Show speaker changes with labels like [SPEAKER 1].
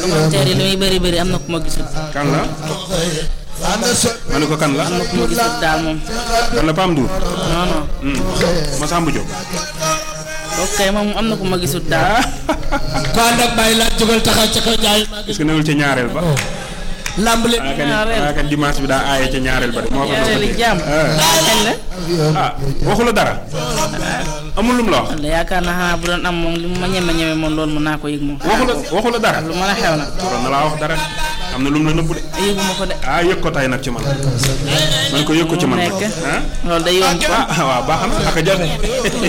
[SPEAKER 1] commentaire yi li muy bëri bëri am na ku ma gisul
[SPEAKER 2] kan la ma ne ko kan la
[SPEAKER 1] am na ku ma gisul daal moom
[SPEAKER 2] kan la Pam Ndour
[SPEAKER 1] non non
[SPEAKER 2] Masamba Diop
[SPEAKER 1] ok moom am na ku ma gisul daal
[SPEAKER 3] ko ànd ak bàyyi laaj jógal taxaw ca kaw jaay maa
[SPEAKER 2] est-ce que newul ca ñaareel ba
[SPEAKER 3] lamb leen
[SPEAKER 2] ah kan
[SPEAKER 1] ñaareel.
[SPEAKER 2] ah kan dimanche bi daa aaye ca ñaareel ba de moo ko
[SPEAKER 1] ñaareeli jàmm kañ la
[SPEAKER 2] ah waxu la dara amul lum la wax
[SPEAKER 1] walla yaakaar naa xanaa bu doon am moom li mu ma ñeme ñeme moom loolu mën naa ko yëg moom
[SPEAKER 2] waxu la waxu la dara
[SPEAKER 1] lu mën a xew nag
[SPEAKER 2] waroon na laa wax dara am na lum la nëbbu de
[SPEAKER 1] yëguma ko de
[SPEAKER 2] ah yëg ko tay nag ci man man ko yëg ko ci man
[SPEAKER 1] nekk
[SPEAKER 2] ah
[SPEAKER 1] loolu day yomb
[SPEAKER 2] ah waaw baax na ak a jar